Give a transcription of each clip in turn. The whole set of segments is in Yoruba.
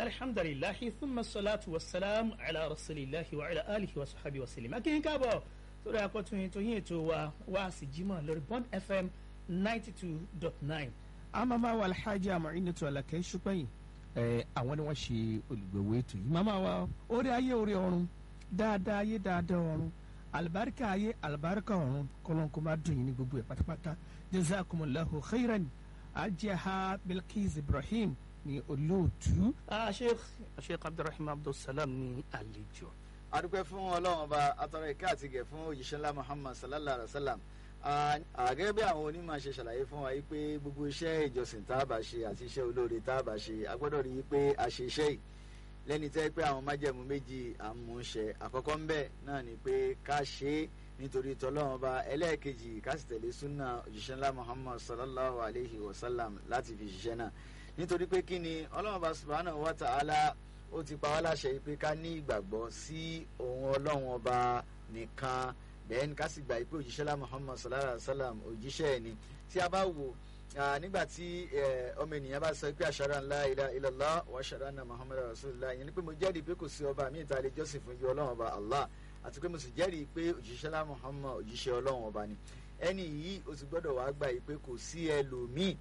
alhamdulilahi thumma salatu wa salam ala rasulillahi wa ala alihi wa sahabi wa salim akin káàbọ̀ sórí akọ́tún ètò yín ètò wa wá sí jimá lórí bond fm ninety two dot nine. amama wa alhaji amarinatu alakẹ́ ṣùpẹ́yìn ẹ àwọn ni wọ́n ṣe olùgbèwò ètò yìí màmá wa orí ayé orí ọ̀run dáadáa ayé dáadáa ọ̀run alibarika ayé alibarika ọ̀run kọlọ́nkó máa dùn yín ní gbogbo ẹ̀ pátápátá jazakumullahu khairan ajaha bilkis ibrahim ní olóòtú. sheikh sheikh abdulrahman abdulsalam ní àlejò. adúpẹ́ fún ọlọ́run ọba atọ́rọ ìka àti gẹ̀ fún òjíṣẹ́ ńlá muhammad sallallahu alayhi wa sallam gẹ́gẹ́ bí àwọn onímọ̀ ṣe ṣàlàyé fún wa pé gbogbo iṣẹ́ ìjọsìn tá a bá ṣe àti iṣẹ́ olóore tá a bá ṣe a gbọ́dọ̀ rí i pé a ṣe iṣẹ́ yìí lẹ́ni tẹ́ pé àwọn májẹ̀mú méjì àmúṣe àkọ́kọ́ ń bẹ̀ náà ni pé ká ṣe é nítorí tọ́lọ́run ọba ẹlẹ́ẹ̀kejì ká sì tẹ̀lé súnà òjíṣẹ́ ńlá muhammad sallallahu alayhi wa sallam láti fi ṣiṣẹ́ náà nítorí pé kí ni ọlọ́run ọba subhanahu wa ta'ala ó ti pa wá láṣẹ pé ká ní ìgbàgbọ́ sí òun ọlọ́run ọba nìkan bẹ́ẹ̀ni ká sì gbà pé òjíṣẹ́ lá muhammad sallallahu alayhi wa sallam òjíṣẹ́ ẹ̀ ni tí a bá wò nígbà tí ọmọ ènìyàn bá sọ pé ashhadu an la ilaha illallah wa ashhadu anna muhammadar rasulullah yẹn ni pé mo jẹ́rìí pé kò sí ọba mi ìta lè jọ́sìn fún ju ọlọ́run ọba allah àti pé mo sì jẹ́rìí pé òjíṣẹ́ lá muhammad òjíṣẹ́ ọlọ́run ọba ni ẹni yìí o sì gbọ́dọ̀ wá gbà pé kò sí ẹlòmíì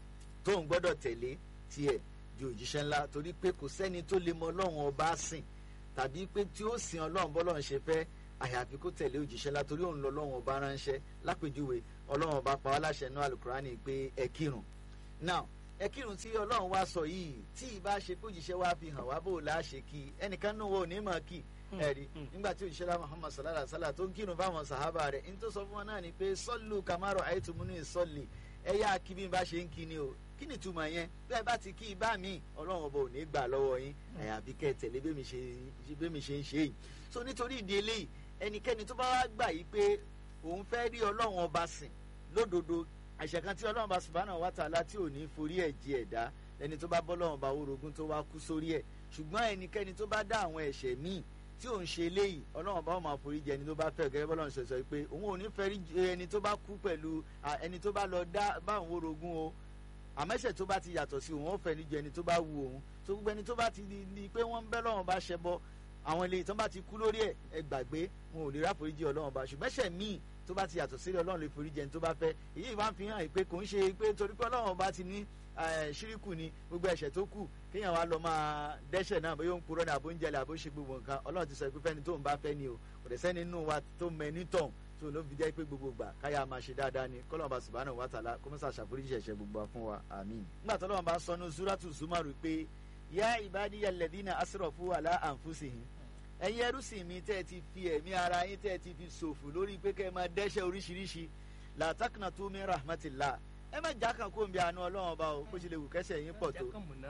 tó ń gbọ́dọ̀ tẹ̀lé tiẹ̀ ju òjíṣẹ́ ńlá torí pé kò sẹ́ni tó lè mọ ọlọ́run ọba sìn tàbí pé tí ó sin ọlọ́run bọ́lọ́run ṣe fẹ́ àyàfi kó tẹ̀lé òjíṣẹ́ ńlá torí òun lọ ọlọ́run ọba ránṣẹ́ lápèjúwe ọlọ́run ọba pa wá láṣẹ náà alukurani pé ẹ kírun now ẹ kírun tí ọlọ́run wá sọ yìí tí ìbá ṣe pé òjíṣẹ́ wá fi hàn wá bó la ṣe kí ẹnìkan náà wọ ní mọ̀ kí ẹ̀rí nígbà tí òjíṣẹ́ lá Muhammad sallallahu alaihi wasallam tó ń kírun fáwọn sàhábà rẹ̀ ní tó sọ fún wọn náà ni pé sọ́ọ̀lù kàmárọ̀ àìtùmúnú ìsọ̀lì ẹ̀yà kí bí n bá ṣe ń kí ni o kí ni ìtumọ̀ yẹn bẹ́ẹ̀ bá ti kí ibà mi ọlọ́run ọba ò ní gbà lọ́wọ́ yín àyàfi kẹ́ ẹ tẹ̀lé bẹ́ẹ̀ mi ṣe ń ṣe yìí so nítorí ìdí eléyìí ẹnikẹ́ni tó bá wá gbà yìí pé òun fẹ́ rí ọlọ́run ọba sìn lódodo àṣẹ kan tí ọlọ́run ọba subhanahu wa ta'ala tí ò ní forí ẹ̀ jì ẹ̀dá ẹni tó bá bọ́ ọlọ́run ọba orogún tó wá kú sórí ẹ̀ ṣùgbọ́n ẹnikẹ́ni tó bá dá àwọn ẹ̀ṣẹ̀ míì tí òun ṣe eléyìí ọlọ́run ọba ó máa forí jẹ ẹni tó bá fẹ́ gẹ́gẹ́ bọ́lọ́run ṣe sọ pé òun ò ní fẹ́ rí ẹni tó bá kú pẹ̀lú ẹni tó bá lọ dá bá òun orogún o àmẹ́sẹ̀ tó bá ti yàtọ̀ sí òun ó fẹ́ níjọ ẹni tó bá wu òun tó gbogbo ẹni tó bá ti di pé wọ́n ń bẹ́ lọ́wọ́n bá ṣẹ bọ́ àwọn ilé ìtàn bá ti kú lórí ẹ̀ ẹ gbàgbé wọn ò lè rà foríjì ọlọ́run bá ṣùgbọ́n ẹ̀ṣẹ̀ míì tó bá ti yàtọ̀ sílẹ̀ ọlọ́run lè foríjì ẹni tó bá fẹ́ èyí wá ń fi hàn pé kò ń ṣe pé torí pé ọlọ́run bá ti ní ṣíríkù ni gbogbo ẹ̀ṣẹ̀ tó kù kéèyàn wá lọ máa dẹ́ṣẹ̀ náà bóyá ó ń purọ́ ní àbóúnjẹlẹ̀ àbóṣe gbogbo nǹkan ọlọ́run ti sọ pé fẹ́ni tó ń bá fẹ́ ni o kò dẹ̀ sẹ́ni nínú wa tó mẹ nítàn tó ló fi jẹ́ pé gbogbo gbà káyà máa ṣe dáadáa ni kọ́lọ́n bá subhanahu wa ta'ala kó mọ́sá ṣàforíjì ẹ̀ṣẹ̀ gbogbo fún wa àmín. nígbà tó lọ́wọ́ bá sọ ní suratu zumaru pé yá ibadiya alladhina asrafu ala anfusihim ẹ̀yin ẹrúsìn mi tẹ́ ẹ ti fi ẹ̀mí ara yín tẹ́ ẹ ti fi ṣòfò lórí pé kẹ́ ẹ máa dẹ́ṣẹ̀ oríṣiríṣi la taqnatu min rahmatillah ẹ má já kan kó n bí àánú ọlọ́run ọba o bó ṣe lè wù kẹ́ṣẹ̀ yín pọ̀ tó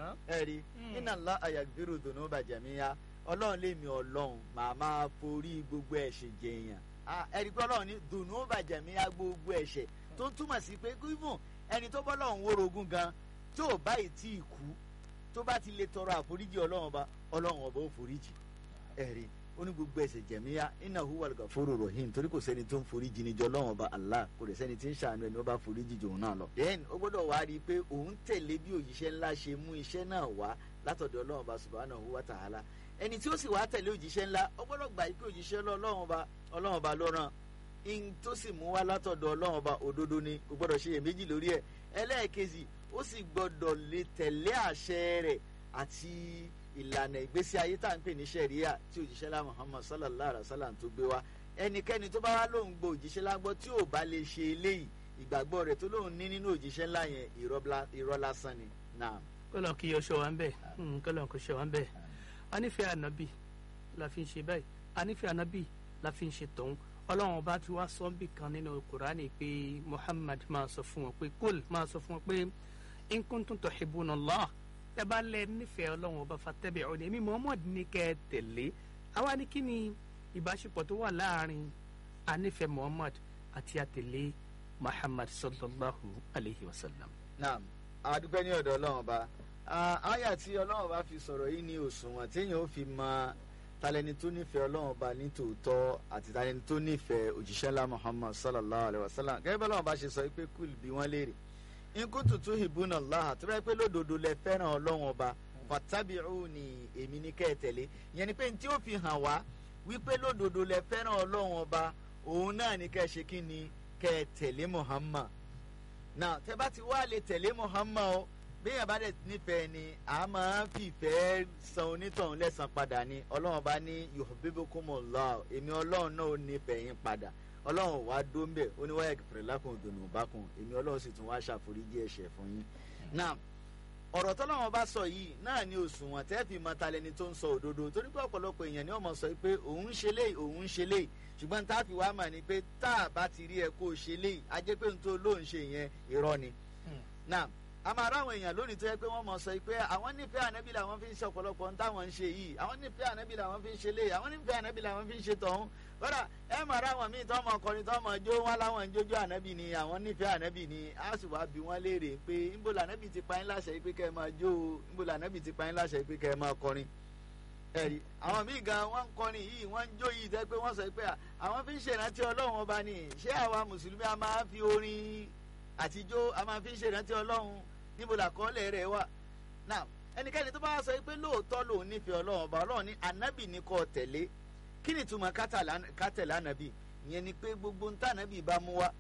ẹ rí inna Allaha yaghfiru dhunuba jami'a ọlọ́run lè mi ọlọ́run màá máa forí gbogbo ẹ̀ṣẹ̀ jẹ̀yàn ẹ̀rí pé ọlọ́run ní dhunuba jami'a gbogbo ẹ̀ṣẹ̀ tó ń túmọ̀ sí pé gígùn ẹni tó bọ́ lọ́run wórogún gan tí ò báyìí tí ì kú tó bá ti lè tọrọ àforíjì ọlọ́run ọba ọlọ́run ọba ó foríjì ẹ̀rí ó ní gbogbo ẹ̀ṣẹ̀ jẹ̀míyá iná huwal gafuru rahim torí kò sẹ́ni tó ń forí jì ní jọ lọ́wọ́n ọba Allah kò dẹ̀ sẹ́ni tí ń ṣàánú ẹni ó bá forí jì jòun náà lọ. then ó gbọ́dọ̀ wá rí i pé òun tẹ̀lé bí òjíṣẹ́ ńlá ṣe mú iṣẹ́ náà wá látọ̀dọ̀ ọlọ́run ọba subhanahu wa ta'ala ẹni tí ó sì wá tẹ̀lé òjíṣẹ́ ńlá ó gbọ́dọ̀ gbà pé òjíṣẹ́ ọlọ́run ọba ọlọ́run ọba ló rán in tó sì mú wá látọ̀dọ̀ ọlọ́run ọba òdodo ni kò gbọ́dọ̀ ṣe iyèméjì lórí ẹ̀ ẹlẹ́ẹ̀kejì ó sì gbọ́dọ̀ lè tẹ̀lé àṣẹ rẹ̀ àti ìlànà ìgbésí ayé tá à ń pè ní sẹ̀ríà tí òjíṣẹ́ lá Muhammad sallallahu alayhi wa sallam tó gbé wá ẹnikẹ́ni tó bá wá lóun gbọ́ òjíṣẹ́ lá gbọ́ tí ò bá lè ṣe eléyìí ìgbàgbọ́ rẹ̀ tó lóun ní nínú òjíṣẹ́ ńlá yẹn irọ́ lásán ni náà. kọ́lọ̀ kí o ṣe wá ń bẹ̀ kọ́lọ̀ kò ṣe wá ń bẹ̀ a nífẹ̀ẹ́ ànábì la fi ń ṣe báyìí a nífẹ̀ẹ́ ànábì la fi ń ṣe tọ̀hún ọlọ́run ọba ti wá sọ́ńbì kan nínú kùránì pé Muhammad máa sọ fún wọn pé kúl máa sọ fún wọn pé in kuntum tuhibbuna Allah ẹ bá lẹ nífẹ̀ẹ́ ọlọ́run ọba fatẹ́bẹ̀ ọ̀nà èmi Muhammad ní kẹ́ ẹ tẹ̀lé àwa ní kí ni ìbáṣepọ̀ tó wà láàrin anífẹ̀ẹ́ Muhammad àti àtẹ̀lé Muhammad sallallahu alayhi wa sallam. naam adúpẹ́ ní ọ̀dọ̀ ọlọ́run ọba àyà tí ọlọ́run ọba fi sọ̀rọ̀ yìí ní òṣùwọ̀n téèyàn ó fi mọ talẹni tó nífẹ̀ẹ́ ọlọ́run ọba ní tòótọ́ àti talẹni tó nífẹ̀ẹ́ òjíṣẹ́ ńlá Muhammad sallallahu alayhi wa sallam gẹ́gẹ́ bá ọlọ́run ọba ṣe sọ pé kúl bí wọ́n léèrè nkú tuntun ìbúnà láhà tó bá yẹ pé lódodo lẹ fẹ́ràn ọlọ́run ọba fattabi'uni èmi ní kẹ́ ẹ tẹ̀lé ìyẹn ni pé ní tí ó fi hàn wá wípé lódodo lẹ fẹ́ràn ọlọ́run ọba òun náà ní kẹ́ ẹ ṣe kí ni kẹ́ ẹ tẹ̀lé Muhammad náà tẹ́ bá ti wá lè tẹ̀lé Muhammad o bẹ́ẹ̀ bá dẹ̀ nífẹ̀ẹ́ ni a máa ń fìfẹ́ san onítọ̀hún lẹ́san padà ni ọlọ́run bá ní yuhibbukumullah èmi ọlọ́run náà ò nífẹ̀ẹ́ yín padà ọlọ́run wàá dóńbẹ̀ ó ní wáyà kìfìrìlákùn dùnúbákùn èmi ọlọ́run sì tún wá ṣàforíjì ẹ̀ṣẹ̀ fún yín. náà ọ̀rọ̀ tọ́lọ́run bá sọ yìí náà ni òṣùwọ̀n tẹ́ fi mọ talẹ́ni tó ń sọ òdodo torí pé ọ̀pọ̀lọpọ̀ èèyàn ni wọ́n mọ̀ sọ pé òun ń ṣe léyìí òun ń ṣe léyìí ṣùgbọ́n tá a fi wá mà ní pé tá a bá ti rí ẹ kó o ṣe léyìí a jẹ́ pé n tó lóun ṣe yẹn irọ́ ni. náà a máa ráwọn èèyàn lónìí tó yẹ pé wọ́n mọ̀ sọ pé àwọn nífẹ̀ẹ́ ànábì làwọn fi ń ṣe ọ̀pọ̀lọpọ̀ ń táwọn ń ṣe yìí àwọn nífẹ̀ẹ́ ànábì làwọn fi ń ṣe léyìí àwọn nífẹ̀ẹ́ ànábì làwọn fi ń ṣe tọ̀hún kódà ẹ máa ráwọn míì tọ́mọ ọkùnrin tọ́mọ jó wọn láwọn ń jójó ànábì ni àwọn nífẹ̀ẹ́ ànábì ni a sì wá bí wọ́n léèrè pé ńbó lànábì ti pa yín láṣẹ pé kẹ́ ẹ máa jó o ńbó lànábì ti pa yín láṣẹ pé kẹ́ ẹ máa kọrin ẹ̀rí àwọn míì gan wọ́n ń kọrin yìí wọ́n ń jó yìí tẹ́ pé wọ́n sọ pé àwọn fi ń ṣèrántí ọlọ́run ọba ni ṣé àwa mùsùlùmí a máa fi orin àtijọ́ a máa fi ń ṣèrántí ọlọ́run níbo làkọọ́lẹ̀ rẹ̀ wà. now ẹnikẹ́ni tó bá sọ pé lóòótọ́ lòun nífẹ̀ẹ́ ọlọ́run ọba ọlọ́run ní ànábì ní kó tẹ̀lé kí ni ìtumọ̀ kátẹ̀lé ànábì ìyẹn ni pé gbogbo ntá ànábì bá mú wá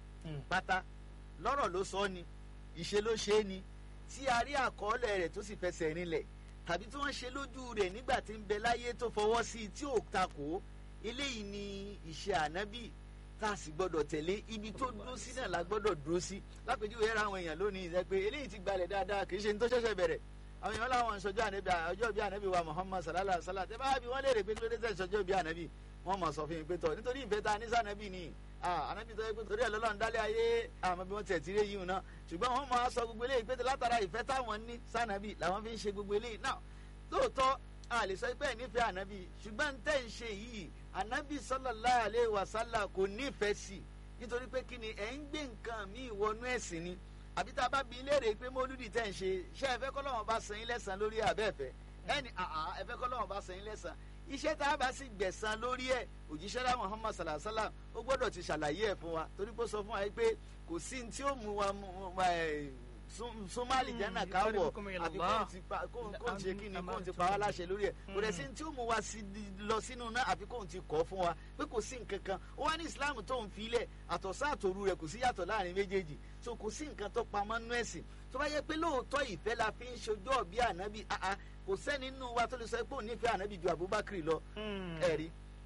pátá lọ́rọ̀ ló sọ ni ìṣe ló ṣe é ni tí a rí àkọọ́lẹ̀ rẹ̀ tó sì fẹsẹ̀ rinlẹ̀ tàbí tí wọ́n ṣe lójú rẹ̀ nígbà tí ń bẹ láyé tó fọwọ́ sí i tí ò takò eléyìí ni ìṣe ànábì tá a sì gbọ́dọ̀ tẹ̀lé ibi tó dúró sí náà la gbọ́dọ̀ dúró sí lápèjúwe yẹra àwọn èèyàn lónìí ìṣe pé eléyìí ti gbalẹ̀ dáadáa kì í ṣe ní tó ṣẹ̀ṣẹ̀ bẹ̀rẹ̀ àwọn èèyàn láwọn ìṣọjọ́ ànábì ọjọ́ bíi ànábì wa Muhammad sallallahu alaihi wasallam tẹ́ bá bí wọ́n léèrè pé kí ló dé tẹ̀ ìṣọjọ́ bíi ànábì wọ́n mọ̀ sọ fún mi pé tọ̀ nítorí ìfẹ́ ta ní sànábì ni ànábì tó yẹ pé torí ẹ̀ lọ́lọ́run dálé ayé àmọ́ bí wọ́n tẹ̀ tiré yìí náà ṣùgbọ́n wọ́n máa sọ gbogbo eléyìí pé látara ìfẹ́ táwọn ní sànábì làwọn fi ń ṣe gbogbo eléyìí náà lóòótọ́ a lè sọ pé ẹ̀ nífẹ̀ẹ́ ànábì ṣùgbọ́n tẹ́ ń ṣe yìí ànábì sallallahu alaihi wasallam kò nífẹ̀ẹ́ sí nítorí pé kí ni ẹ̀ ń gbé nǹkan míì wọnú ẹ̀sìn ni àbí tá a bá bi léèrè pé mólúdì tẹ́ ń ṣe ṣé ẹ fẹ́ kọ́ lọ́wọ́ bá san yín lẹ́san lórí àbẹ́ẹ̀fẹ́ ẹni àà ẹ fẹ́ kọ́ lọ́wọ́ bá san yín lẹ́san iṣẹ́ tá a bá sì gbẹ̀san lórí ẹ̀ òjíṣẹ́ lá Muhammad sallallahu alaihi wasallam ó gbọ́dọ̀ ti ṣàlàyé ẹ̀ fún wa torí pé ó sọ fún wa pé kò sí ní tí ó mú wa súnmọ́lì jẹ́nà káwọ̀ àbí kóun ṣe kí ni kóun ti pa wá láṣẹ lórí ẹ̀ kò dẹ̀ sí tí ó mú wa lọ sínú náà àbí kóun ti kọ́ fún wa pé kò sí nǹkan kan ó wá ní Islam tó ń filẹ̀ àtọ̀sán àtòru rẹ̀ kò sí yàtọ̀ láàrin méjèèjì so kò sí nǹkan tó pamọ́ nú ẹ̀sìn tó bá yẹ pé lóòótọ́ ìfẹ́ la fi ń ṣojú ọ̀bí ànábì kò sẹ́ni nínú wa tó lè sọ pé òun nífẹ̀ẹ́ ànábì ju Abubakar lọ ẹ̀rí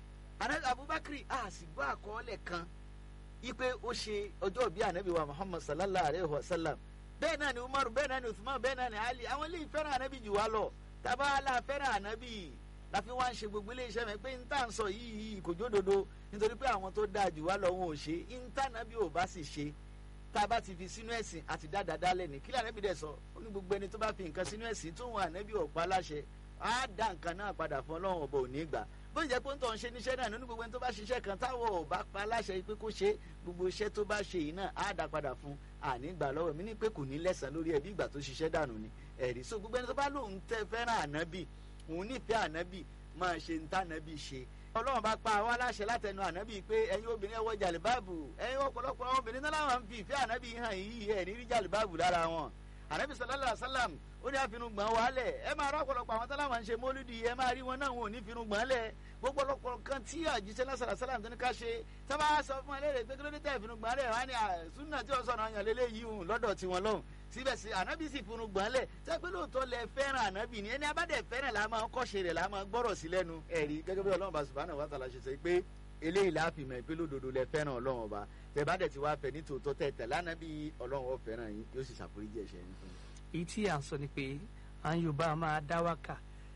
Abubakar a sì gbọ́ àkọọ́lẹ̀ kan ipe ó ṣe ọjọ́ ọ̀bí ànábì wa Muhammad sallallahu alayhi wa sallam bẹ́ẹ̀ náà ni umaru bẹ́ẹ̀ náà ni usman bẹ́ẹ̀ náà ni ali àwọn eléyìí fẹ́ràn ànábì jù wá lọ tabaala fẹ́ràn ànábì láfi wá ń ṣe gbogbo iléeṣẹ́ mi pé níta ń sọ yìí kò jódodo nítorí pé àwọn tó dáa jù wá lọ wọn ò ṣe níta ànábì ò bá sì ṣe tá a bá ti fi sínú ẹ̀sìn àti dáadáa dálẹ̀ ní kílẹ̀ ànábì dẹ̀ sọ ó ní gbogbo ẹni tó bá fi nǹkan sínú ẹ̀sìn tó wọn ànábì ò pa láṣẹ á dá nǹkan náà padà fún ọlọ́run ọba ò ní gbà bó jẹ́ pé ń tọ́ ń ṣe níṣẹ́ náà nínú gbogbo ẹni tó bá ṣiṣẹ́ kan táwọn ò bá pa láṣẹ pé kó ṣe gbogbo iṣẹ́ tó bá ṣe yìí náà á dá padà fún àní gbà lọ́wọ́ mi ní pé kò ní lẹ́sàn lórí ẹbí ìgbà tó ṣiṣẹ́ dànù ni ẹ̀rí so gbogbo ẹni tó bá lóun tẹ fẹ́ràn ànábì òun nífẹ̀ẹ́ ànábì máa ṣe ń tànábì ṣe ọlọ́run bá pa àwọn aláṣẹ látẹnu ànábì pé ẹ̀yin obìnrin ẹ wọ jàlíbáàbù ẹ̀yin ọ̀pọ̀lọpọ̀ àwọn obìnrin náà làwọn ń fi ìfẹ́ ànábì hàn yìí ẹ̀ ní rí jàlíbáàbù lára wọn ànábì sallallahu alaihi wasallam ó ní àfinúgbọ̀n wálẹ̀ ẹ máa rọ ọ̀pọ̀lọpọ̀ àwọn táláwọn ń ṣe mólúdi ẹ máa rí wọn náà wọn ò ní finúgbọ̀n lẹ̀ gbogbo ọ̀pọ̀lọpọ̀ kan tí àjíṣẹ́ lásàrà sálàm tó ní ká ṣe tábà sọ fún ẹ léèrè pé kí ló dé tẹ̀ finúgbọ̀n lẹ̀ wá ní súnà tí ó sọ̀rọ̀ àyàn lélẹ̀ yìí hùn lọ́dọ̀ tiwọn lọ́hùn síbẹ̀ sí ànábì sì finúgbọ̀n lẹ̀ tẹ́ pé lóòótọ́ lẹ fẹ́ràn ànábì ni ẹni abádẹ́ fẹ́ràn là máa ń kọ́ṣe rẹ̀ là máa ń gbọ́rọ̀ sí lẹ́nu ẹ̀rí gẹ́gẹ́ bí ọlọ́run bá subhanahu wa ta'ala ṣe sọ pé eléyìí láàfin mọ̀ pé lódodo lẹ fẹ́ràn ọlọ́run ọba tẹ bá dẹ̀ ti wá fẹ́ ní tòótọ́ tẹ̀ tẹ̀ lánàá bí ọlọ́run ọ fẹ́ràn yín yóò sì ṣàforíjì ẹ̀ṣẹ̀ yín fún yín èyí tí à ń sọ ni pé à ń yorùbá máa dá wákà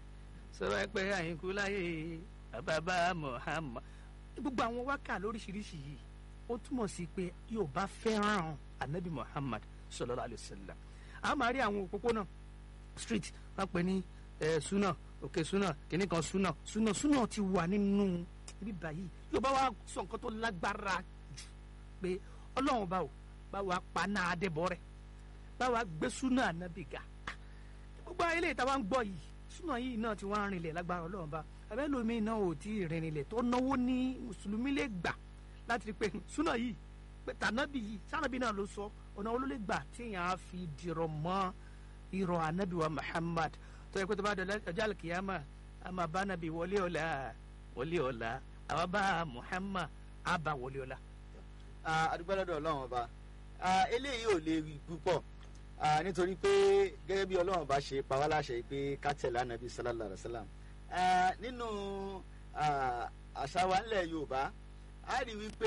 sọ̀rọ̀ pé àyínkú láyé bàbá Muhammad gbogbo àwọn wákà lóríṣiríṣi yìí ó túmọ̀ sí pé yorùbá fẹ́ràn anabi Muhammad sallallahu alaihi wasallam a máa rí àwọn òpópónà street wọn pè ní suna òkè suna kìnnì kan suna suna suna ti wà nínú ibi báyìí yorùbá wa sọ nǹkan tó lágbára jù pé ọlọ́run bá wò bá wà pa náà débọ̀ rẹ̀ báwa gbé súnà ànábì ga gbogbo ayé lè ta wá ń gbọ́ yìí súnà yìí náà ti wá ń rinlẹ̀ lágbára ọlọ́run bá abẹ́lómi náà ò tí ì rinlẹ̀ tó náwó ní mùsùlùmí lè gbà láti rí pé súnà yìí pé tànábì yìí sànábì náà ló sọ ọ̀nà olólè gbà tí èèyàn á fi dìrọ̀ mọ́ irọ́ ànábì wa Muhammad tó yẹ kó tó bá dọ̀ ọjọ́ àlùkìyàmà a máa bá nàbí wọlé ọ̀la wọlé ọ̀la àwa bá Muhammad á bá wọlé ọ̀la. àdúgbò lọ́dọ̀ ọlọ́run ọba Ah, eléyìí ò lè rí púpọ̀ Ah, nítorí pé gẹ́gẹ́ bí ọlọ́run ọba ṣe pa wá láṣẹ pé ká tẹ̀lé ànábì sallallahu alaihi wasallam Ah, nínú ah, àṣà wa nílẹ̀ yorùbá a rí wípé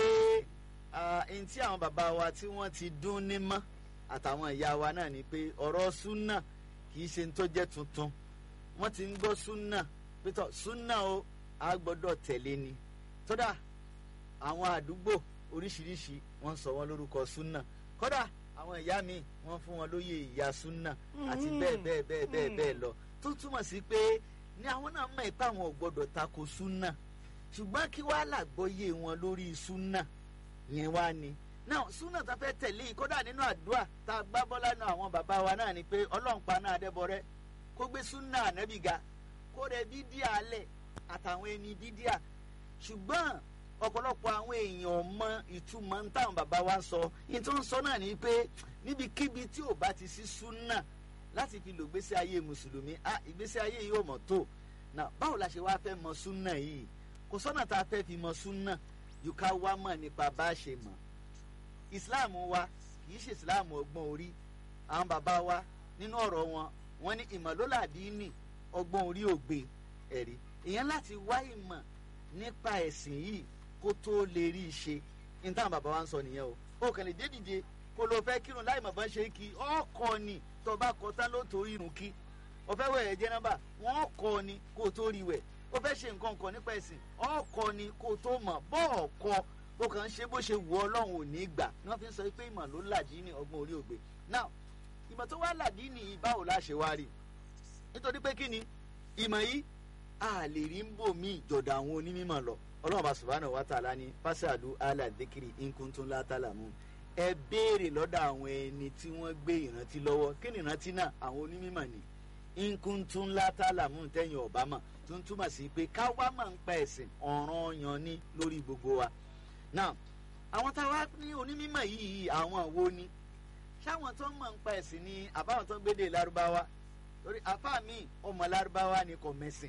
ẹni tí àwọn bàbá wa tí wọ́n ti dún ní mọ́ àtàwọn ìyá wa náà ni pé ọ̀rọ̀ súnà kì í ṣe ní tó jẹ́ tuntun wọ́n ti ń gbọ́ súnà pétọ́ súnà o a gbọ́dọ̀ tẹ̀lé ni tọ́dà àwọn àdúgbò oríṣiríṣi wọ́n sọ wọ́n lórúkọ súnà kódà àwọn ìyá mi wọ́n fún wọn lóye ìyá súnà àti bẹ́ẹ̀ bẹ́ẹ̀ bẹ́ẹ̀ bẹ́ẹ̀ bẹ́ẹ̀ lọ tó túmọ̀ sí pé ní àwọn náà mọ̀ ipá àwọn ò gbọ́dọ̀ tako súnà ṣùgbọ́n kí wàá làgbọ́yé wọn lórí súnà yẹn wá ni náà súnà tá a fẹ́ tẹ̀lé yìí kódà nínú àdúrà tá a gbá bọ́lá náà àwọn bàbá wa náà ni pé ọlọ́run pa náà adébọrẹ́ kó gbé súnà ànábì ga kó rẹ bídíà lẹ̀ àtàwọn ẹni bídíà ṣùgbọ́n ọ̀pọ̀lọpọ̀ àwọn èèyàn mọ ìtumọ̀ ń táwọn bàbá wa sọ ní tó ń sọ náà ni pé níbikíbi tí ò bá ti sí súnà láti fi lò gbésí ayé mùsùlùmí ah ìgbésí ayé yìí ò mọ̀ tó náà báwo la ṣe wá fẹ́ mọ súnà yìí kò sọ́nà tá a fẹ́ fi mọ súnà yóò ká wá mọ̀ nípa bá a ṣe mọ̀ ìsìláàmù wa kì í ṣe ìsìláàmù ọgbọ́n orí àwọn bàbá wa nínú ọ̀rọ̀ wọn wọ́n ní ìmọ̀lólàdínì ọgbọ́n orí ògbé ẹ̀rí ìyẹn láti wá ìmọ̀ nípa ẹ̀sìn yìí kó tó lè rí i ṣe ní táwọn bàbá wa ń sọ nìyẹn o ó kàn lè dé dìde kó ló fẹ́ kírun láì mọ̀ bá ń ṣe kí ọkọ ni tó bá kọ tán ló tó irun kí ó fẹ́ wẹ̀ ẹ̀jẹ̀ nọ́mbà wọ́n kọ ni kó tó rí wẹ̀ ó fẹ́ ṣe nǹkan kan nípa ẹ̀sìn ọkọ ni kó tó mọ̀ bọ́ọ̀ kọ ó kàn ń ṣe bó ṣe wù ọlọ́run ò ní gbà ni wọ́n fi ń sọ pé ìmọ̀ ló làdí ní ọgbọ́n orí ògbé now ìmọ̀ tó wá làdí ní báwo la ṣe wá rí nítorí pé kí ni ìmọ̀ yìí a lè rí ń bò mí ìjọ̀dọ̀ àwọn onímọ̀ lọ ọlọ́run bá subhanahu wa ta'ala ní fásitì ala dhikri in kuntum la ta'lamun ẹ béèrè lọ́dọ̀ àwọn ẹni tí wọ́n gbé ìrántí lọ́wọ́ kí ni ìrántí náà àwọn onímọ̀ ni in kuntum la ta'lamun tẹ̀yìn ọ̀bámọ̀ tó ń túmọ̀ sí pé ká wá máa ń pa ẹ̀sìn ọ̀ràn yan ní lórí gbogbo wa now àwọn táwa ní onímọ̀ yìí àwọn wo ni ṣáwọn tó ń mọ̀ ń pa ẹ̀sìn ni àbáwọn tó ń gbédè lárúbáwá lórí apá mi ọmọ lárúbáwá ni kò mẹ́sìn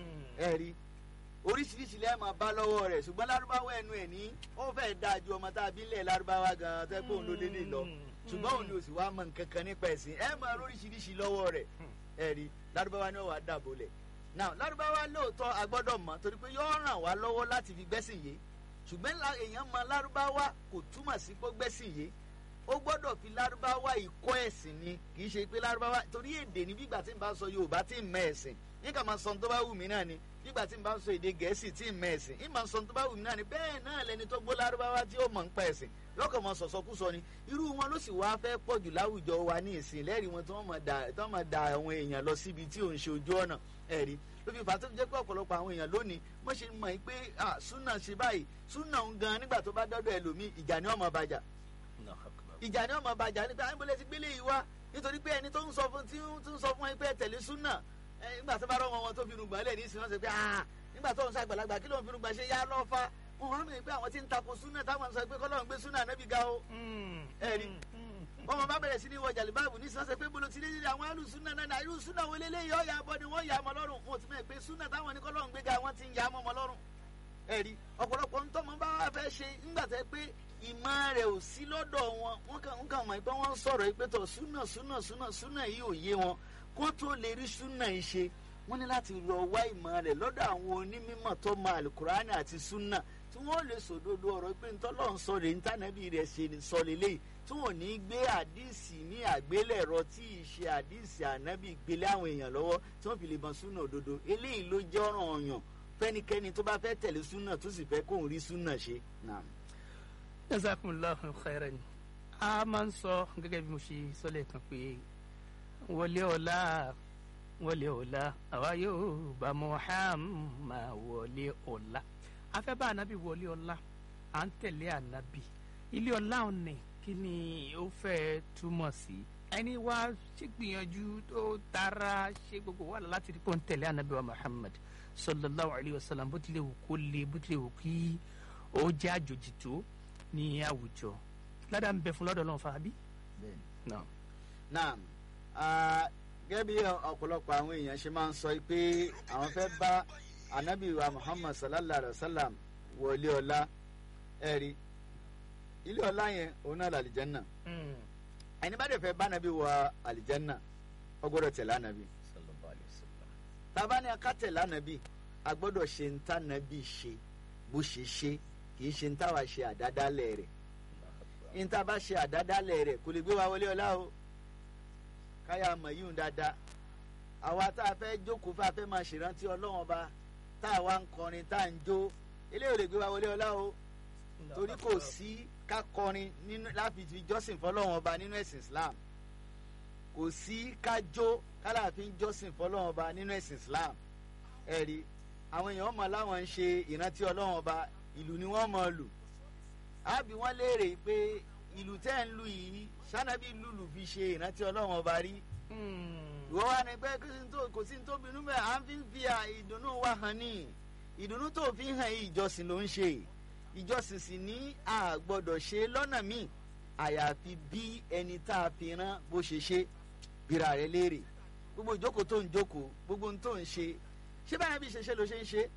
ẹ rí oríṣiríṣi lẹ́ẹ̀ máa bá lọ́wọ́ rẹ̀ ṣùgbọ́n lárúbáwá ẹnu ẹ̀ ní ó fẹ́ẹ́ dáa ju ọmọ tá a bí lẹ̀ lárúbáwá gan-an tẹ́ pé òun ló dédé lọ ṣùgbọ́n òun ni ò sì wá mọ nǹkan kan nípa ẹ̀sìn ẹ máa lóríṣiríṣi lọ́wọ́ rẹ̀ ẹ rí lárúbáwá ni ó wà dàbò lẹ̀ now lárúbáwá lóòótọ́ a gbọ́dọ̀ mọ̀ torí pé yóò ràn wá lọ́wọ́ láti fi gbẹ́sìn yé ṣùgbọ́n èèyàn mọ lárúbáwá kò túmọ̀ sí pé gbẹ́sìn yé ó gbọ́dọ̀ fi lárúbáwá ìkọ́ ẹ̀sìn ni kì í ṣe pé lárúbáwá torí èdè ní bígbà tí n bá sọ yorùbá tí n mọ ẹ̀sìn ní kà máa sọ tó bá wù mí náà ni bígbà tí n bá sọ èdè gẹ̀ẹ́sì tí n mọ ẹ̀sìn ní máa sọ tó bá wù mí náà ni bẹ́ẹ̀ náà lẹni tó gbọ́ lárúbáwá tí ó mọ̀ ń pa ẹ̀sìn lọ́kàn mọ sọ̀sọ́kúsọ ni irú wọn ló sì wáá fẹ́ pọ̀ jù láwùjọ wa ní ìsìn lẹ́rìí wọn tí wọ́n máa da àwọn èèyàn lọ síbi tí òun ṣe ojú ọ̀nà ẹ̀rí ló fi fàtó jẹ́ pé ọ̀pọ̀lọpọ̀ àwọn èèyàn lónìí wọ́n ṣe mọ̀ pé súnà ṣe báyìí súnà ń gan nígbà tó bá dọ́dọ̀ ẹlòmíì ìjà ni ọmọ bàjá ìjà ni ọmọ bàjá nípa àyìnbólẹ̀ ti gbélé yìí wá nítorí pé ẹni tó ń sọ fún tí ń sọ fún ẹ pé tẹ̀lé súnà nígbà tó bá rọ wọn tó fi rúgbà lẹ̀ ní ìsìn wọn sọ pé nígbà tó ń sọ àgbàlagbà kí ló ń fi rúgbà ṣe yá lọ́fà wọn wá mọ̀ pé àwọn tí ń takò súnà táwọn sọ pé kọ́lọ́ ń gbé súnà náà bí ga o ẹ̀rí wọn mọ bá bẹ̀rẹ̀ sí ní wọ jàlíbáàbù ní sọ́sẹ̀ pé bolo ti lé nílé àwọn alù súnà náà irú súnà wo lélẹ́yìí ọ̀yà abọ́ ni wọ́n yà á mọ́ lọ́rùn wọn ò ti mọ̀ pé súnà táwọn ní kọ́lọ́ ń gbé ga wọ́n ti ń yà á mọ́ mọ́ lọ́rùn ẹ̀rí ọ̀pọ̀lọpọ̀ ntọ́mọ bá wà fẹ́ ṣe ńgbà tẹ́ pé ìmọ̀ rẹ̀ ò sí lọ́dọ̀ wọn wọ́n kàn ń kàn mọ̀ pé wọ́n ń sọ̀rọ̀ pé tọ̀ súnà súnà súnà súnà yìí ò yé wọn kó tó lè rí súnà yìí ṣe wọ́n ní láti lọ wá ìmọ̀ rẹ̀ lọ́dọ̀ àwọn onímọ̀ tó mọ alukurani àti súnà tí wọ́n lè sòdodo ọ̀rọ̀ pé ntọ́lọ́ ń sọ rè ntànàbí rẹ̀ ṣe sọ lélẹ́yìí tí wọ́n ní gbé àdìsí ní àgbélẹ̀rọ tí ì ṣe àdìsí ànábì gbélé àwọn èèyàn lọ́wọ́ tí wọ́n fi lè mọ súnà òdodo eléyìí ló jẹ́ ọ̀ràn ọ̀yàn fẹ́nikẹ́ni tó bá fẹ́ tẹ̀lé súnà tó sì fẹ́ kóun rí súnà ṣe. jazakumullahu khairan a máa ń sọ gẹ́gẹ́ bí mo ṣe sọ lẹ́ẹ̀kan pé wọlé ọ̀la wọlé ọ̀la àwa yóò bá Muhammad wọlé ọ̀la afẹ́ bá anabi wọlé ọ̀la à ń tẹ̀lé anabi ilé ọ̀la ọ̀nì kí ni ó fẹ́ túmọ̀ sí ẹni wá ṣe gbìyànjú tó tara ṣe gbogbo wà láti rí pé ó ń tẹ̀lé anabi wa Muhammad sallallahu alayhi wa sallam bó tilẹ̀ wù kó le bó tilẹ̀ wù kí ó jẹ́ àjòjì tó ní àwùjọ ládàá ń bẹ fún lọ́dọ̀ lọ́wọ́ fàábí. naam gẹ́gẹ́ bí ọ̀pọ̀lọpọ̀ àwọn èèyàn ṣe máa ń sọ pé àwọn fẹ́ bá anabi wa muhammad sallallahu alayhi wa sallam wọlé ọlá ẹ̀rí ilé ọlá yẹn òun náà làlìjẹ́nà ẹni bá dẹ̀ fẹ́ bá anabi wọ àlìjẹ́nà ó gbọ́dọ̀ tẹ̀lé anabi tábà ní aká tẹ̀lé anabi a gbọ́dọ̀ ṣe ń tá anabi ṣe bó ṣe ṣe kì í ṣe ń táwa ṣe àdádálẹ̀ rẹ̀ ń tá a bá ṣe àdádálẹ̀ rẹ̀ kò lè gbé wa wọlé ọlá o káyà mọ̀ yíyún dáadáa àwa tá a fẹ́ jókòó fún a fẹ́ máa ṣèrántí ọlọ́wọ́n ba tá a wá ń kọrin tá a ń jó eléyìí ò lè gbé wa wọlé ọlá o torí kò sí ká kọrin nínú láfi fi jọ́sìn fọlọ́wọ́n ba nínú ẹ̀sìn Islam kò sí ká jó kálàfin jọ́sìn fọlọ́wọ́n ba nínú ẹ̀sìn Islam ẹ̀rí àwọn èèyàn mọ̀ láwọn ń ṣe ìrántí ọlọ́wọ́n ba ìlú ni wọ́n mọ̀ lù àbí wọ́n léèrè pé ìlú tẹ́ ń lù yìí sanabi lulu fi ṣe ìrántí ọlọ́run ọba rí. ìwọ wa ni pé kò sí tó bínú bẹ́ẹ̀ à ń fi fi ìdùnnú wa hàn ní ìdùnnú tó fi hàn yìí ìjọsìn ló ń ṣe ìjọsìn sì ní a gbọ́dọ̀ ṣe lọ́nà míì àyàfi bí ẹni tá a fi rán bó ṣe ṣe bíra rẹ léèrè gbogbo ìjókòó tó ń jókòó gbogbo ohun tó ń ṣe ṣé báyà bí ṣe ṣe ló ṣe ń ṣe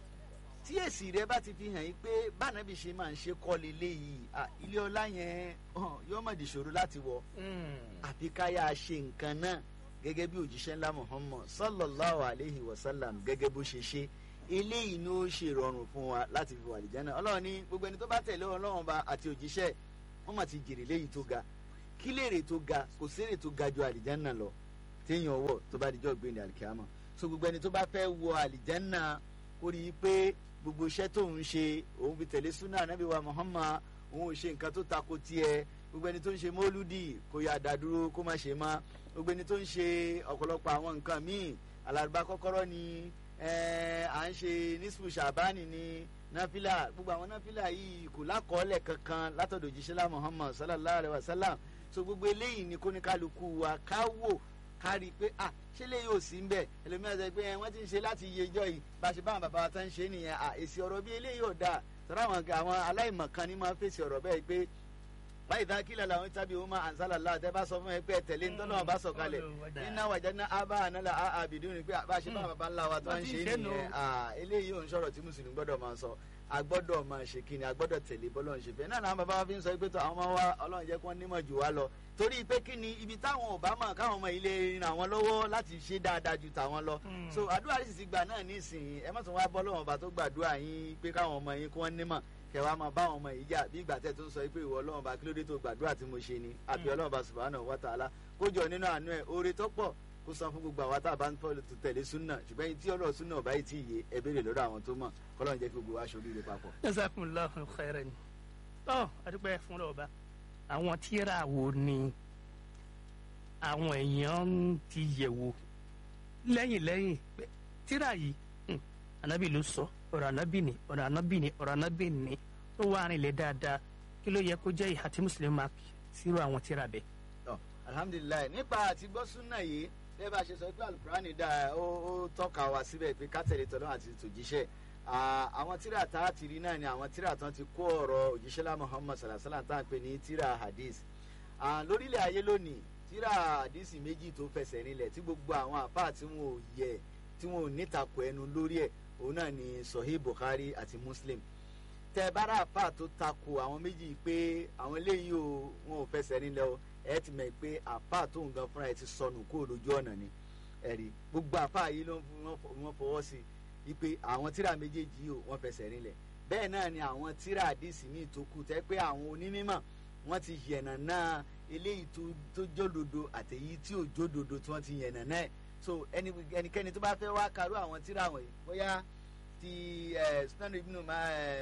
tí èsì rẹ bá ti fi hàn yín pé bánabi ṣe máa ń ṣe kọ́lé léyìí ilé ọlá yẹn yóò mọ̀ di ṣòro láti wọ̀ àfi káyà ṣe nǹkan náà gẹ́gẹ́ bí òjíṣẹ́ ńlá Muhammad sallallahu alayhi wa sallam gẹ́gẹ́ bó ṣe ṣe eléyìí ni ó ṣe rọrùn fún wa láti fi wà àlìjánnà ọlọ́run ní gbogbo ẹni tó bá tẹ̀lé ọlọ́run ba àti òjíṣẹ́ wọ́n mà ti jèrè léyìí tó ga kí lèrè tó ga kò sèrè tó ga ju àlìjánnà lọ téèyàn wọ̀ tó bá dijọ́ gbé ní àlìkíyàmọ̀ so gbogbo ẹni tó bá fẹ́ wọ àlìjánnà kó rí i pé gbogbo iṣẹ́ tó ń ṣe òun fi tẹ̀lé súnà anábì wa Muhammad òun ò ṣe nǹkan tó tako tiẹ̀ gbogbo ẹni tó ń ṣe mọ́lúdì kó yà dá dúró kó má ṣe má gbogbo ẹni tó ń ṣe ọ̀pọ̀lọpọ̀ àwọn nǹkan míì alárùbá kọ́kọ́rọ́ ni à ń ṣe nísìkò ṣàbánì ni náfìlà gbogbo àwọn náfìlà yìí kò lákọọ́lẹ̀ kankan látọ̀dọ̀ òjíṣẹ́lá Muhammad sallallahu alayhi wa sallam so gbogbo eléyìí ni kóníkálukú wa ká wò ká rí i pé ah ṣé lè yóò sí nbẹ ẹlòmíràn sọ pé wọ́n ti ń ṣe láti iye ijọ́ yìí bá a ṣe báwọn bàbá wa tán ń ṣe nìyẹn à èsì ọ̀rọ̀ bí eléyìí ò dáa sọ̀rọ̀ àwọn àwọn aláìmọ̀kan ni máa fèsì ọ̀rọ̀ bẹ́ẹ̀ pé báyìí tá kílẹ̀ làwọn tábí wọn máa ànsálà láà tẹ́ bá sọ fún ẹ pé tẹ̀lé ń tọ́nà bá sọ kalẹ̀ iná wàjà ní abá ànálà àbìdú ni pé bá a ṣe báwọn bàbá ńlá wa tó ń ṣe nìyẹn eléyìí ò ń sọ̀rọ̀ tí mùsùlùmí gbọ́dọ̀ máa sọ a gbọ́dọ̀ máa ṣe kí ni a gbọ́dọ̀ tẹ̀lé bọ́lọ̀ ń ṣe fẹ́ náà làwọn bàbá wa fi ń sọ pé tó àwọn ọmọ wa ọlọ́run jẹ́ kí wọ́n nímọ̀ jù wá lọ torí pé kí ni ibi táwọn ò bá mọ̀ káwọn ọmọ ilé rin àwọn lọ́wọ́ láti ṣe dáadáa ju tàwọn lọ so àdúrà sì ti gbà náà nísìnyí ẹ má tún wá bọ́ lọ́wọ́ ọba tó gbàdúrà yín pé káwọn ọmọ yín kí wọ́n nímọ̀ kẹwàá máa bá àwọn ọmọ yìí jà bí ìgbà tẹ́ tó ń sọ pé ìwọ ọlọ́run bá kí ló dé tó gbàdúrà tí mo ṣe ni àbí ọlọ́run bá subhanahu wa ta'ala kó jọ nínú àánú ẹ̀ oore tó pọ̀ kó san fún gbogbo àwa tá a bá ń tọ́lù tó tẹ̀lé súnà ṣùgbọ́n yìí tí ọlọ́run súnà ọba yìí ti yé ẹ béèrè lọ́dọ̀ àwọn tó mọ̀ kọ́lọ́run jẹ́ kí gbogbo wa ṣoríire papọ̀. jazakumullahu khairan tọ́ adúpẹ́ fún ọba àwọn tíra wo ni àwọn èèyàn ti yẹ̀ wò lẹ́yìn lẹ́yìn pé tíra yìí anabi ló sọ ọ̀rọ̀ anabi ni ọ̀rọ̀ anabi ni ọ̀rọ̀ anabi ni tó wà rìn lẹ̀ dáadáa kí ló yẹ kó jẹ́ ìhà tí mùsùlùmí máa sírò àwọn tíra bẹ́ẹ̀. alhamdulilayi nípa àti gbọ́ súnà yìí bẹ́ẹ̀ bá ṣe sọ pé alukurani dá ó ó tọ́ka wá síbẹ̀ pé kátẹ́lẹ̀ tọ́lọ́ àti tòjíṣẹ́ àwọn tíra tá a ti rí náà ni àwọn tíra tán ti kó ọ̀rọ̀ òjíṣẹ́lá muhammad salasala tá a pè ní tíra hadith lórílẹ̀ ayé lónìí tíra hadith méjì tó fẹsẹ̀ rinlẹ̀ tí gbogbo àwọn àfáà tí wọn ò yẹ tí wọn ò nítakò ẹnu lórí ẹ̀ òun náà ni sahih bukhari àti muslim tẹ bára àfáà tó takò àwọn méjì pé àwọn eléyìí ò wọn ò fẹsẹ̀ rinlẹ̀ o ẹ ti mọ̀ pé àfáà tó ń gan fúnra ẹ ti sọnù kó lójú ọ̀nà ni ẹ̀rí gbogbo àfáà yìí ló wọ́n fọwọ́ sí i pé àwọn tíra méjèèjì yìí wọ́n fẹsẹ̀ rinlẹ̀ bẹ́ẹ̀ náà ni àwọn tíra àdìsí míì tó kù tẹ́ pé àwọn onímọ̀ wọ́n ti yẹ̀nà náà eléyìí tó jódodo àtẹ̀yí tí ò jódodo tí wọ́n ti yẹ̀nà náà so ẹnikẹ́ni tó bá fẹ́ wá karú àwọn tíra wọ̀nyí bóyá ti sunan ibnu ma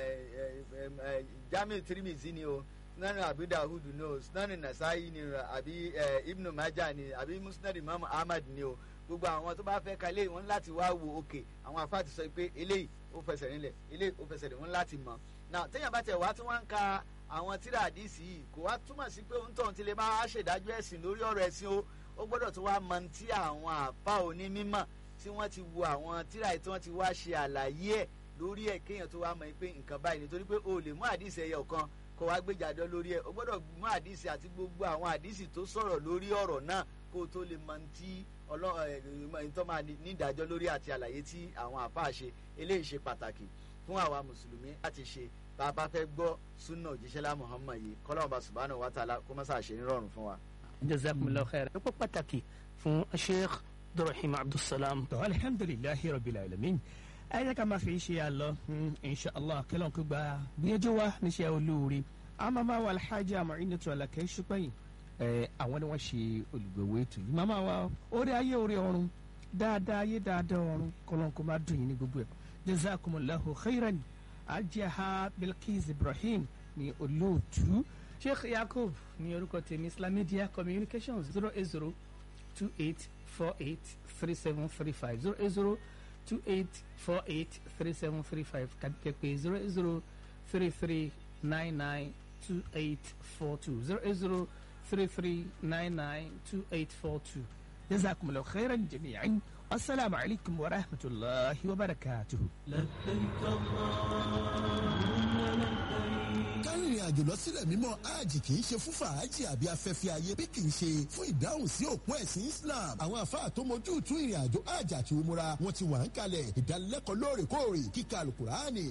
jamiu tirimizi ni o sunan abu dawud ni o sunan nasayi ni o àbí ibnu maja ni àbí musnad imam ahmad ni o gbogbo àwọn tó bá fẹ́ ka eléyìí wọn láti wá wo òkè àwọn afá ti sọ pé eléyìí ó fẹsẹ̀ nílẹ̀ eléyìí ó fẹsẹ̀ nílẹ̀ wọn láti mọ̀ náà téèyàn bá tẹ̀ wá tí wọ́n ń ka àwọn tíra àdìsí yìí kò wá túmọ̀ sí pé òun tóun ti lè máa ṣèdájọ́ ẹ̀sìn lórí ọ̀rọ̀ ẹ̀sìn o ó gbọ́dọ̀ tó wá mọ tí àwọn àfa onímọ̀ tí wọ́n ti wo àwọn tíra yìí tí wọ́n ti wá ṣe àlàyé ẹ̀ lórí ẹ̀ kéèyàn tó wá mọ̀ pé nǹkan báyìí nítorí pé o lè mú àdìsí ẹyọ kan kó wá gbéjàdọ́ lórí ẹ̀ o gbọ́dọ̀ mú àdìsí àti gbogbo àwọn àdìsí tó sọ̀rọ̀ lórí ọ̀rọ̀ náà kó o tó lè mọ tí ọlọ́run tó máa ní ìdájọ́ lórí àti àlàyé tí àwọn àfáà ṣe eléyìí ṣe pàtàkì fún àwa mùsùlùmí láti ṣe tá a bá fẹ́ gbọ́ súnà òjíṣẹ́lá muhammad yìí kọ́lọ́run bá subhanahu wa ta'ala kó má ṣàṣe nírọ̀rùn fún wa. jazakumullahu khair ẹ pọ́ pàtàkì fún sheikh abdulrahim abdulsalam. tó alhamdulilayi rabbil alamin ẹ jẹ́ ká máa fi ṣe àlọ́ inshallah kẹlọ́n kó gba gbìyànjú wa níṣẹ́ olóore àmàmà wa alhaji Mu'inatu Alakẹ́ Ṣúpẹ́yìn àwọn ni wọ́n ṣe olùgbèwò ètò yìí màmá wa orí ayé orí ọ̀run dáadáa ayé dáadáa ọ̀run kọlọ́n kó máa dùn yín ní gbogbo ẹ̀ jazakumullahu khairan ajaha bilkis ibrahim ní olóòtú sheikh yakub ní orúkọ tèmi islam media communications zero eight zero two eight four eight three seven three five zero eight zero two eight four eight three seven three five tàbí kẹ́pẹ́ zero eight zero three three nine nine two eight four two zero eight zero three three nine nine two eight four two. jazakumullahu khairan jami'an assalamu alaikum wa rahmatulahi wa barakatuhu. kárìnrìn àjò lọ sílẹ̀ mímọ́ hajj kì í ṣe fún fàájì àbí afẹ́fẹ́ ayé bí kì í ṣe fún ìdáhùn sí òpó ẹ̀sìn Islam àwọn àfáà tó mojú tú ìrìn àjò hajj àti umura wọn ti wà ń kalẹ̀ ìdánilẹ́kọ̀ọ́ lóòrèkóòrè kíkà alukurani